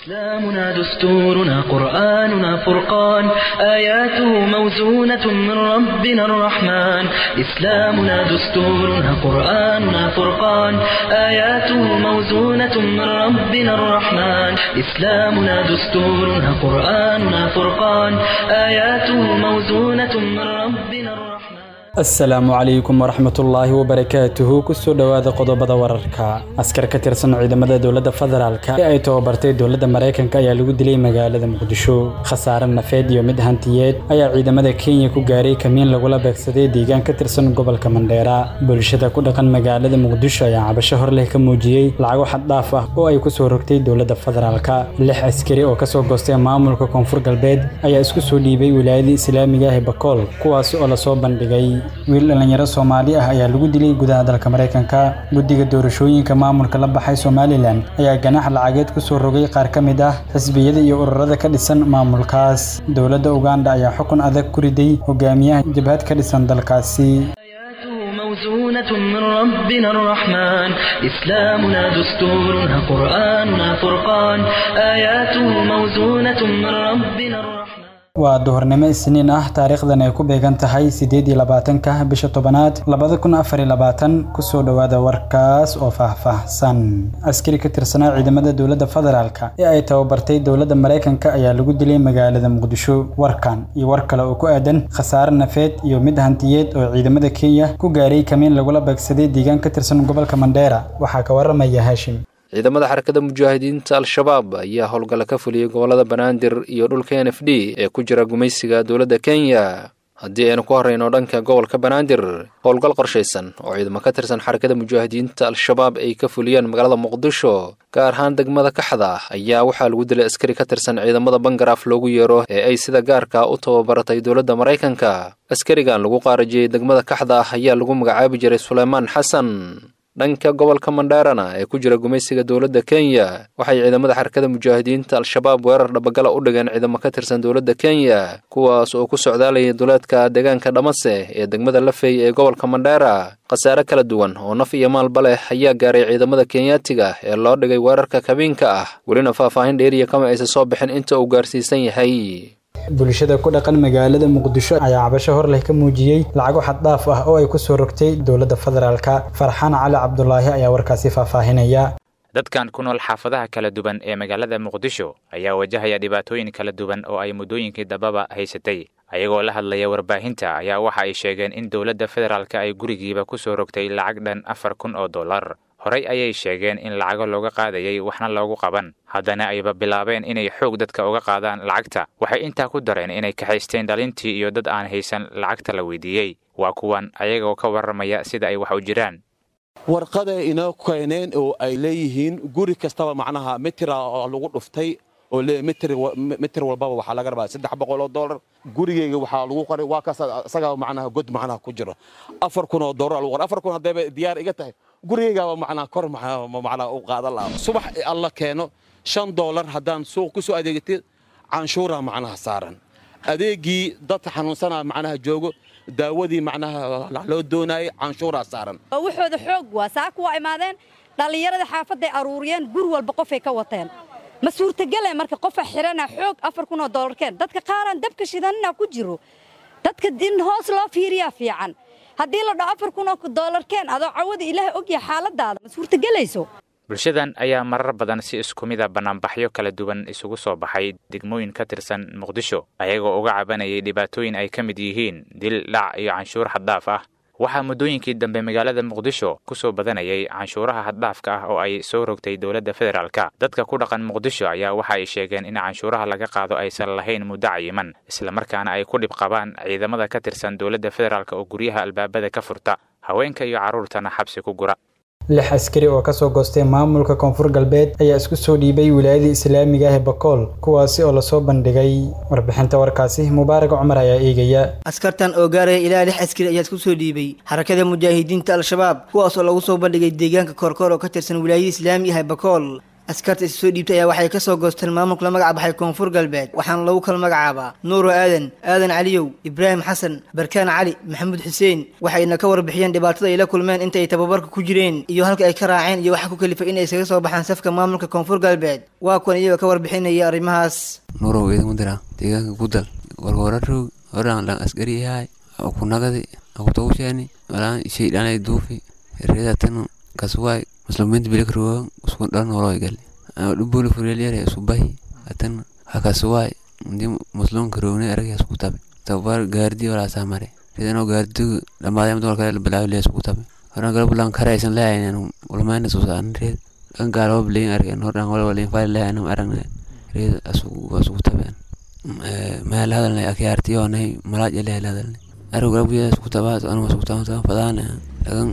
إسلامنا دستورنا قرآننا فرقان آياته موزونة من ربنا الرحمن إسلامنا دستورنا قرآننا فرقان آياته موزونة من ربنا الرحمن إسلامنا دستورنا قرآننا فرقان آياته موزونة من ربنا الرحمن asalaamu calaykum waraxmatullaahi wabarakaatuhu kusoo dhowaada qodobada wararka askar ka tirsan ciidamada dowladda federaalka ee ay tababartay dowladda maraykanka ayaa lagu dilay magaalada muqdisho khasaare nafeed iyo mid hantiyeed ayaa ciidamada kenya ku gaaray kamiin lagula beegsaday deegaan ka tirsan gobolka mandheera bulshada ku dhaqan magaalada muqdisho ayaa cabasho hor leh ka muujiyey lacago xaddhaaf ah oo ay kusoo rogtay dowladda federaalka lix askari oo kasoo goostay maamulka koonfur galbeed ayaa isku soo dhiibay wilaayada islaamiga ah ee bakool kuwaas oo lasoo bandhigay wiil dhallinyaro soomaali ah ayaa lagu dilay gudaha dalka maraykanka guddiga doorashooyinka maamulka la baxay somalilan ayaa ganax lacageed ku soo rogay qaar ka mid ah xisbiyada iyo ururada ka dhisan maamulkaas dowladda uganda ayaa xukun adag ku riday hogaamiyaha jabhad ka dhisan dalkaasi موزونة من ربنا الرحمن إسلامنا دستورنا قرآننا فرقان آياته موزونة من ربنا الرحمن waa duhurnimo isniin ah taariikhdan ay ku beegan tahay siddeed iyo labaatanka bisha tobanaad labada kun afar iyo labaatan kusoo dhowaada warkaas oo faahfaahsan askari ka tirsanaa ciidamada dowladda federaalka ee ay tababartay dowladda maraykanka ayaa lagu dilay magaalada muqdisho warkan iyo war kale oo ku aadan khasaare nafeed iyo mid hantiyeed oo ciidamada kenya ku gaaray kamiin lagula beegsaday deegaan ka tirsan gobolka mandheera waxaa ka waramaya haashim ciidamada xarakada mujaahidiinta al-shabaab ayaa howlgalla ka fuliyey gobollada banaadir iyo dhulka n f d ee ku jira gumaysiga dowladda kenya haddii aynu ku horrayno dhanka gobolka banaadir howlgal qorshaysan oo ciidamo ka tirsan xarakada mujaahidiinta al-shabaab ay ka fuliyeen magaalada muqdisho gaar ahaan degmada kaxda ayaa waxaa lagu dilay askari ka tirsan ciidamada bangaraaf loogu yeero ee ay sida gaarka u tababaratay dowladda maraykanka askarigan lagu qaarajiyey degmada kaxda ayaa lagu magacaabi jiray suleymaan xasan dhanka gobolka mandheerana ee ku jira gumaysiga dowladda kenya waxay ciidamada xarakada mujaahidiinta al-shabaab weerar dhabagala u dhigeen ciidamo ka tirsan dowladda kenya kuwaas oo ku socdaalayay duleedka deegaanka dhamase ee degmada lafey ee gobolka mandheera khasaare kala duwan oo naf iyo maalba leh ayaa gaaray ciidamada kenyaatiga ee loo dhigay weerarka kabiinka ah welina faahfaahin dheeriya kama aysan soo bixin inta uu gaarsiisan yahay bulshada ku dhaqan magaalada muqdisho ayaa cabasho hor leh ka muujiyey lacago xaddhaaf ah oo ay ku soo rogtay dowladda federaalka farxaan cali cabdulaahi ayaa warkaasi faahfaahinaya dadkan ku nool xaafadaha kala duwan ee magaalada muqdisho ayaa wajahaya dhibaatooyin kala duwan oo ay muddooyinkii dambaba haysatay ayagoo la hadlaya warbaahinta ayaa waxa ay sheegeen in dowladda federaalka ay gurigiiba ku soo rogtay lacag dhan afar kun oo dollar horey ayay sheegeen in lacago looga qaadayay waxna loogu qaban haddana ayba bilaabeen inay xoog dadka uga qaadaan lacagta waxay intaa ku dareen inay kaxaysteen dhalintii iyo dad aan haysan lacagta la weydiiyey waa kuwan ayagoo ka warramaya sida ay wax u jiraan warqaday inoo keeneen oo ay leeyihiin guri kastaba macnaha mitira oo lagu dhuftay oo mitir walbaba waxaa laga rabaa saddex boqol oo dollar gurigeyga waxaa lagu qoray waa kaas isagaa macnaha god macnaha ku jiro afar kun oo dollar lagu qoray afar kun haddayba diyaar iga tahay gurigeygaaba macnaha kor macnaha u qaadan lahaa subax alla keeno shan dollar haddaan suuq ku soo adeegatid canshuura macnaha saaran adeegii dadka xanuunsanaa macnaha joogo daawadii macnaha loo doonayay canshuuraa saaran waxooda xoog waa saaka waa imaadeen dhallinyaradii xaafadday aruuriyeen gur walba qofay ka wateen ma suurtagele marka qofa xirana xoog afar kun oo dollarkeen dadka qaaraan dabka shidanina ku jiro dadka in hoos loo fiiriyaa fiican haddii la dhaho afar kun oo dollarkeen adoo cawada ilaahay ogyaha xaaladaada ma suurtagelayso bulshadan ayaa marar badan si isku mida bannaanbaxyo kala duwan isugu soo baxay degmooyin ka tirsan muqdisho ayagoo uga cabanayay dhibaatooyin ay ka mid yihiin dil dhac iyo canshuur xaddaaf ah waxaa muddooyinkii dambe magaalada muqdisho ku soo badanayay canshuuraha haddhaafka ah oo ay soo rogtay dowladda federaalka dadka ku dhaqan muqdisho ayaa waxa ay sheegeen in canshuuraha laga qaado aysan lahayn muddo cayiman islamarkaana ay ku dhib qabaan ciidamada ka tirsan dowladda federaalk oo guryaha albaabada ka furta haweenka iyo carruurtana xabsi ku gura lix askari oo kasoo goostay maamulka koonfur galbeed ayaa isku soo dhiibay wilaayada islaamiga ah ee bakool kuwaasi oo lasoo bandhigay warbixinta warkaasi mubaarak cumar ayaa eegaya askartan oo gaaraya ilaa lix askari ayaa isku soo dhiibay xarakada mujaahidiinta al-shabaab kuwaas oo lagu soo bandhigay deegaanka koorkoor oo ka tirsan wilaayada islaamiga ah ee bakool askarta is soo dhiibtay ayaa waxay kasoo goosteen maamulka la magac baxay koonfur galbeed waxaana lagu kala magacaabaa nuuro aadan aadan caliyow ibraahim xasan barkaan cali maxamuud xuseen waxayna ka warbixiyeen dhibaatada ay la kulmeen inta ay tababarka ku jireen iyo halka ay ka raaceen iyo waxa ku kalifay in ay isaga soo baxaan safka maamulka koonfur galbeed waa kuwan iyagoo ka warbixinaya arrimahaas nuurow idinku dira deegaanka gudal warwararog horan lan askari yahay kunagadi akutogusheeni walaan shaydhanay duufi reedatanu kaswaay musliminta bilikruwa usku dhan noloy gali dhubuli furelyare subahi atan hakaswaay ndi muslimka rowne aragya isku tabe tabar gaardi walaasaa mare reedano gaardigu dhamaadayam dumal kale bilaawi lee isku tabe horan gala bulan karaysan lehayn ulmayna susaan reed kan gaaloba bilayin argen hordhan wala walin faali lehaynam aragna reed asugu tabeen meel hadalnay akyaartiyoonay malaaj elehel hadalnay arug rabbiya isku tabaad anuma isku taban fadaana lagan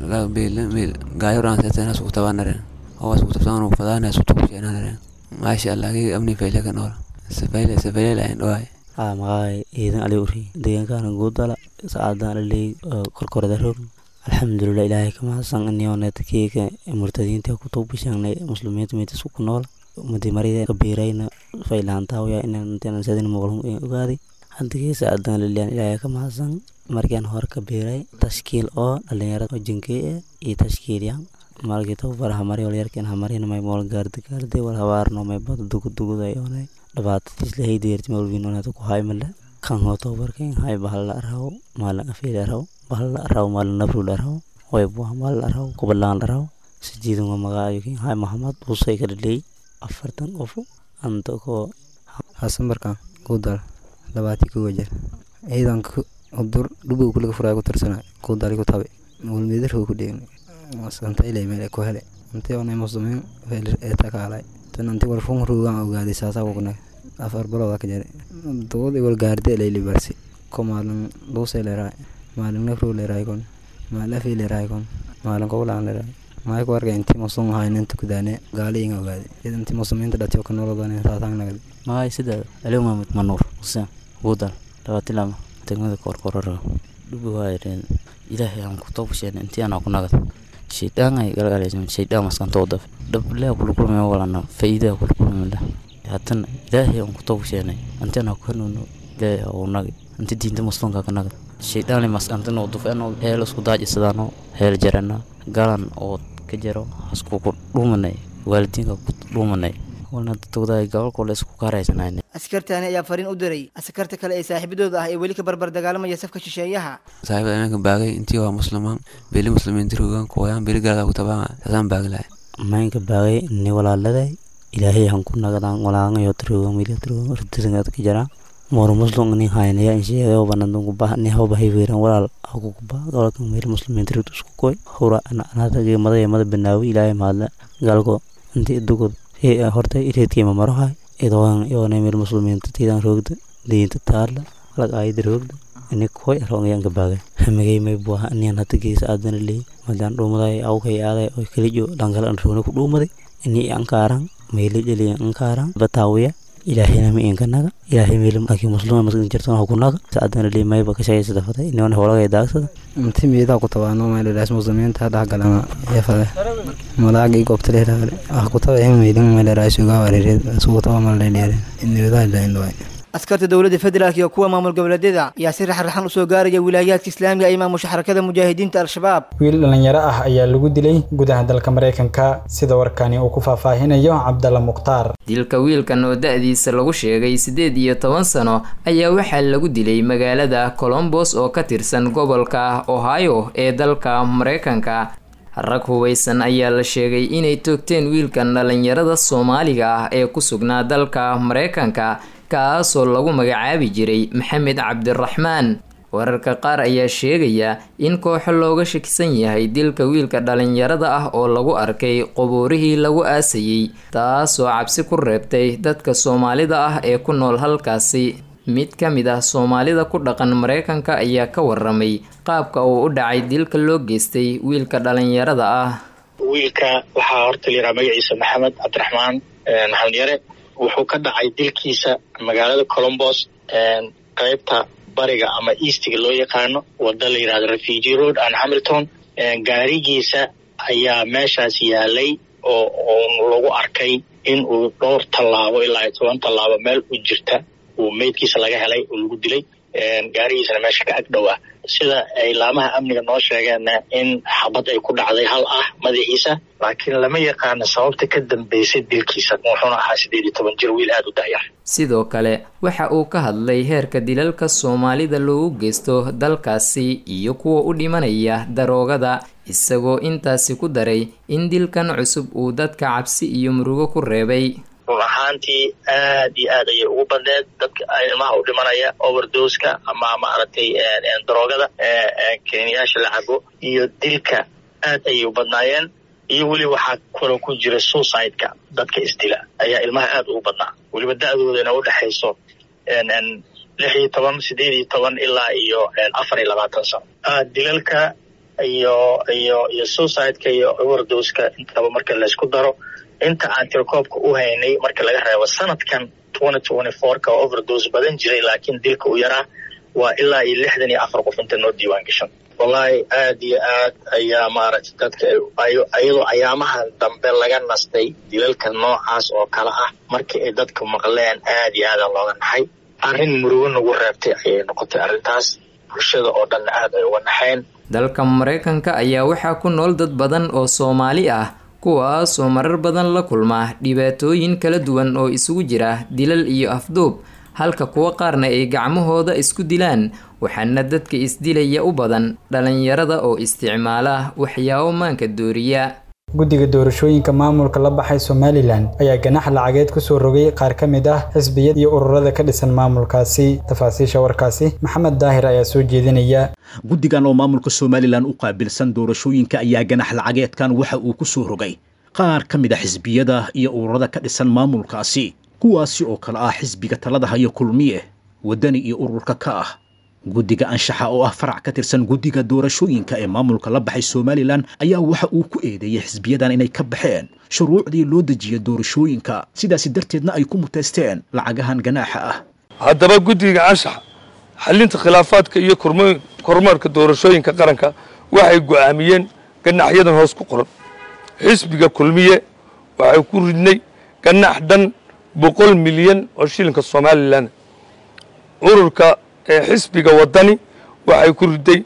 gaayoran setan isku tabanare oo isku tabsan fadaana isku tukushenare maasha allah agi amni fayle ka nool safayle safayle lahayn dhawaay aa maqaay ciidan ali uri deegaankaana guudala saacadaan aley korkorada roog alxamdulilah ilaahay ka mahadsan iniooneta keeka murtadiinta ku tuubishangnay muslimiinta meetas ku nool umadi marida kabiirayna faylaantaawaya inaan sadin muqlum ogaaday haddigeesa adaan liliyan ilaahay ka mahadsan markaan hore ka biiray tashkiil oo dhalinyarada oo jinkey ah iyo tashkiilyan markii tababar hamari walyarkan hamarina may mool gaardi gaardi wal habaarno may bada duguduguday oonay dhibaatadiis lahay deerti malwiinonata ku haymale kan hoo tababarkan hay bahal la araw maalin afiil araw bahal la araw maalin nabrul araw way buah maalin araw kubalaan araw sijiidan waa magaayokin hay mahamad usay ka dhaley afartan qof anta koo xasan barkaan guudal labaatii kowa jeer ciidanka udur dhubow kulaga furaa ku tirsana guudali ku tabe mulmeedarho ku dheegna santayle meel ku hele anti onay muslimiin ee takaalay tan anti wal fun ruugan ogaaday saasaa wogna afar balooda ka jare dowad iwal gaarde layli barsi ko maalin luusay leeraay maalin nafruu leeraay kon maalin afii leeraay kon maalin kowlaan leeraay maay ku arkay intii muslim ahayn inta kudaane gaali inga ogaaday id intii muslimiinta dhatiyo ka nolodan saasaan nagad maay sida aliw maamud manuur xuseen guudal labaatilama degmada korkorara dhubi waayareen ilaahay aan ku toobasheen intii anaa ku nagad shaydaan galgalaysan shaydaan maskantoo daf dhablea kulkulmay walana faa'iidaa kulkulmala haddana ilaahay aan ku toobasheenay intii anaa ku hanuuno ilaahay oo nagi intii diinta muslimka ka nagad shaydaan maskantanoo dufeenoo heel isku daajisadaano heel jarana galan oo ka jaro haskuku dhuumanay waalidiinka ku dhuumanay walna dadwadaay gobolkooda isku kaaraysanayna askartaani ayaa fariin u diray askarta kale ee saaxiibadooda ah ee weli ka barbar dagaalamaya safka shisheeyaha saaxiibada imanka baagay intii waa muslimaan beli muslimiinta rogan kuwayaan beli galka ku tabaan saasaan baagi lahay maynka baagay ni walaaladay ilaahay han ku nagadaan walaangayo trogan wili trogan rutisangaad ka jaraan moro muslim ni haynaya insheegay banandun kuba ni hawba hayweeran walaal aku kuba gobolka meel muslimiinta rut isku koy hura anada geemada yamada banaawi ilaahay mahadle galko intii dugod horta ireedkiima marohay idoon yoona meel muslimiinta tiidan roogda diinta taala lag aayada roogda ini koy arongayanka baagay hamigay may buaha aniyan hata geesa aadana leey madaan dhuumaday awkay aaday oo kalijo dhankale an roogna ku dhuumaday ini ankaaran meeli dheliya ankaaran bataawiya ilaahayna ma inkanaga ilaahay meel laakiin muslima maskin jirtan ha kunaga saadana leey mayba ka shaqaysada faday iniona howlagay daagsada inti miidaa ku tabaano meeladaas muslimiinta dhexgalana eefade malaagi goobtaleeragale ah kutaba meelin meeleraas ugaa wareereed asugu taba malaleeleere inniwadaa ilaindhaway askarta dowladda federaalk iyo kuwa maamul goboleedyada ayaa si raxraxan usoo gaaraya wilaayaadka islaamiga ay maamusha xarakada mujaahidiinta al-shabaab wiil dhallinyaro ah ayaa lagu dilay gudaha dalka maraykanka sida warkani uu ku faahfaahinayo cabdalla mukhtaar dilka wiilkan oo da-diisa lagu sheegay siddeed iyo toban sano ayaa waxaa lagu dilay magaalada colombos oo ka tirsan gobolka ohio ee dalka maraykanka rag hubaysan ayaa la sheegay inay toogteen wiilkan dhallinyarada soomaaliga ah ee ku sugnaa dalka maraykanka kaasoo lagu magacaabi jiray maxamed cabdiraxmaan wararka qaar ayaa sheegaya in kooxo looga shakisan yahay dilka wiilka dhalinyarada ah oo lagu arkay qubuurihii lagu aasayey taasoo cabsi ku reebtay dadka soomaalida ah ee ku nool halkaasi mid ka mid ah soomaalida ku dhaqan maraykanka ayaa ka waramay qaabka uu u dhacay dilka loo geystay wiilka dhalinyarada ah wiilka waxaa horta la yidhaha magaciisa maxamed cabdiraxmaan maxamed yare wuxuu ka dhacay dilkiisa magaalada colombos qaybta bariga ama eastiga loo yaqaano wada la yidhahdo refugee road and hamilton gaarigiisa ayaa meeshaas yaalay oo oo lagu arkay in uu dhowr tallaabo ilaa iyo toban tallaabo meel u jirta uu meydkiisa laga helay oo lagu dilay gaarigiisana meesha ka ag dhow ah sida ay laamaha amniga noo sheegeenna in xabad ay ku dhacday hal ah madaxiisa laakiin lama yaqaano sababta ka dambeysay dilkiisa wuxuuna ahaa sideed iyo toban jir wiil aada u da'yar sidoo kale waxa uu ka hadlay heerka dilalka soomaalida loogu geysto dalkaasi iyo kuwa u dhimanaya daroogada isagoo intaasi ku daray in dilkan cusub uu dadka cabsi iyo murugo ku reebay run ahaantii aad iyo aad ayay ugu badneed dadka ilmaha u dhimanaya overdoska ama maaragtay daroogada keniyaasha la cabo iyo dilka aad ayay u badnaayeen iyo weli waxaa kaloo ku jira suicide-ka dadka isdila ayaa ilmaha aad ugu badnaa weliba da-doodana u dhexayso lix iyo toban sideed iyo toban ilaa iyo afar iyo labaatan sano dilalka iyo iyo iyo suicide-ka iyo overdoska intaba marka laysku daro inta aan tirakoobka u haynay marka laga reebo sanadkan twenty twenty four-ka oo overdose badan jiray laakiin dilka u yaraa waa ilaa iyo lixdan iyo afar qof inta noo diiwaan gashan wallaahi aad iyo aad ayaa maaragtay dadka iyadoo ayaamahan dambe laga nastay dilalka noocaas oo kale ah markii ay dadka maqleen aad iyo aada looga naxay arrin murugo nagu reebtay ayay noqotay arrintaas bulshada oo dhanna aad ay uga naxeen dalka maraykanka ayaa waxaa ku nool dad badan oo soomaali ah kuwaas oo marar badan la kulma dhibaatooyin kala duwan oo isugu jira dilal iyo afduub halka kuwa qaarna ay gacmahooda isku dilaan waxaana dadka isdilaya u badan dhalinyarada oo isticmaala waxyaabo maanka dooriya guddiga doorashooyinka maamulka la baxay somalilan ayaa ganax lacageed kusoo rogay qaar ka mid ah xisbiyada iyo ururada ka dhisan maamulkaasi tafaasiisha warkaasi maxamed daahir ayaa soo jeedinaya guddigan oo maamulka somalilan u qaabilsan doorashooyinka ayaa ganax lacageedkan waxa uu ku soo rogay qaar ka mid a xisbiyada iyo ururada ka dhisan maamulkaasi kuwaasi oo kale ah xisbiga talada hayo kulmiye waddani iyo ururka ka ah guddiga anshaxa oo ah farac ka tirsan guddiga doorashooyinka ee maamulka la baxay somalilan ayaa waxa uu ku eedeeyey xisbiyadan inay ka baxeen shuruucdii loo dejiya doorashooyinka sidaasi darteedna ay ku muteysteen lacagahan ganaaxa ah haddaba guddiga anshaxa xalinta khilaafaadka iyo kormeerka doorashooyinka qaranka waxay go'aamiyeen ganaxyadan hoos ku qoran xisbiga kulmiye waxay ku ridnay ganax dhan boqol milyan oo shilinka somalilan ururka ee xisbiga waddani waxay ku riday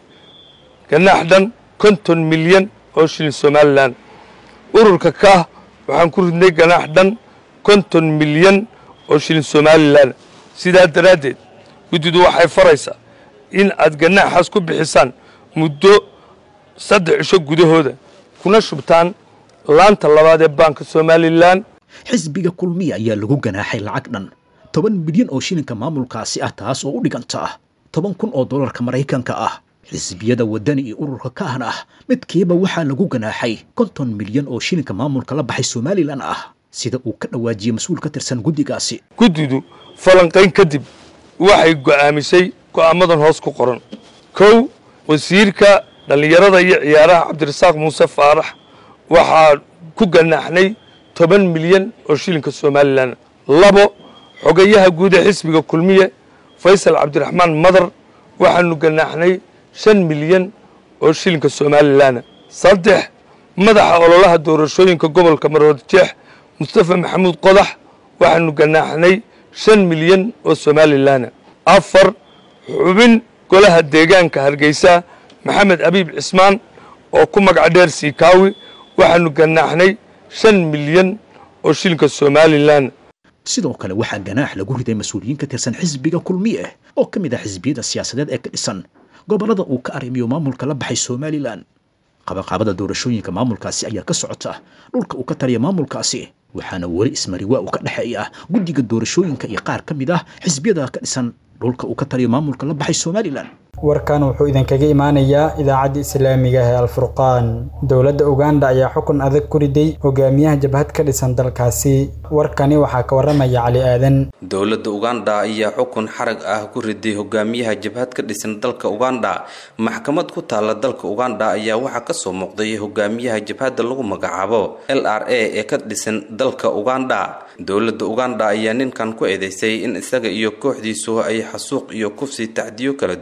ganax dhan konton milyan oo shilin somalilan ururka kaah waxaan ku ridnay ganax dhan konton milyan oo shilin somalilan sidaa daraaddeed guddidu waxay faraysaa in aad ganaaxaas ku bixisaan muddo saddex cisho gudahooda kuna shubtaan laanta labaad ee baanka somalilan xisbiga kulmiya ayaa lagu ganaaxay lacag dhan toban milyan oo shilinka maamulkaasi ah taas oo u dhiganta ah toban kun oo dollarka maraykanka ah xisbiyada waddani iyo ururka kaahna ah midkiiba waxaa lagu ganaaxay konton milyan oo shilinka maamulka la baxay somalilan ah sida uu ka dhawaajiyey mas-uul ka tirsan guddigaasi guddidu falanqayn kadib waxay go'aamisay go'aamadan hoos ku qoran kow wasiirka dhallinyarada iyo ciyaaraha cabdirasaaq muuse faarax waxaa ku ganaaxnay toban milyan oo shilinka somalilan labo xogayaha guud ee xisbiga kulmiye faysal cabdiraxmaan madar waxaanu ganaaxnay shan milyan oo shilinka somalilan saddex madaxa ololaha doorashooyinka gobolka maroodjeex mustafa maxamuud qodax waxaanu ganaaxnay shan milyan oo somalilan afar xubin golaha deegaanka hargeysa maxamed abiib cismaan oo ku magac dheer siikaawi waxaanu ganaaxnay shan milyan oo shilinka somalilan sidoo kale waxaa ganaax lagu riday mas-uuliyiin ka tirsan xisbiga kulmiye oo ka mid ah xisbiyada siyaasadeed ee ka dhisan gobollada uu ka arrimiyo maamulka la baxay somalilan qabaqaabada doorashooyinka maamulkaasi ayaa ka socota dhulka uu ka taliya maamulkaasi waxaana weli ismariwaa uu ka dhexeeya guddiga doorashooyinka iyo qaar ka mid ah xisbiyada ka dhisan dhulka uu ka taliyo maamulka la baxay somalilan warkan wuxuu idinkaga imaanayaa idaacadda islaamiga ee alfurqaan dowladda uganda ayaa xukun adag ku riday hogaamiyaha jabhad ka dhisan dalkaasi warkani waxaa ka waramaya cali aadan dowladda uganda ayaa xukun xarag ah ku riday hogaamiyaha jabhad ka dhisan dalka uganda maxkamad ku taala dalka uganda ayaa waxaa kasoo muuqday hogaamiyaha jabhadda lagu magacaabo l r a ee ka dhisan dalka uganda dowladda uganda ayaa ninkan ku eedeysay in isaga iyo kooxdiisu ay xasuuq iyo kufsi tacdiyo kala duwan ay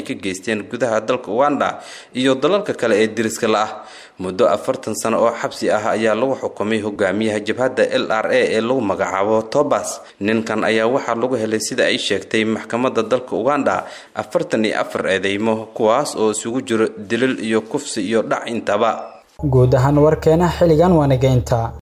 ka geysteen gudaha dalka uganda iyo dalalka kale ee deriska la ah muddo afartan sano oo xabsi ah ayaa lagu xukumay hogaamiyaha jabhadda l r a ee lagu magacaabo tobas ninkan ayaa waxaa lagu helay sida ay sheegtay maxkamadda dalka uganda afartan iyo afar eedeymo kuwaas oo isugu jiro dilil iyo kufsi iyo dhac intaba guud ahaan warkeena xilligan waana geynta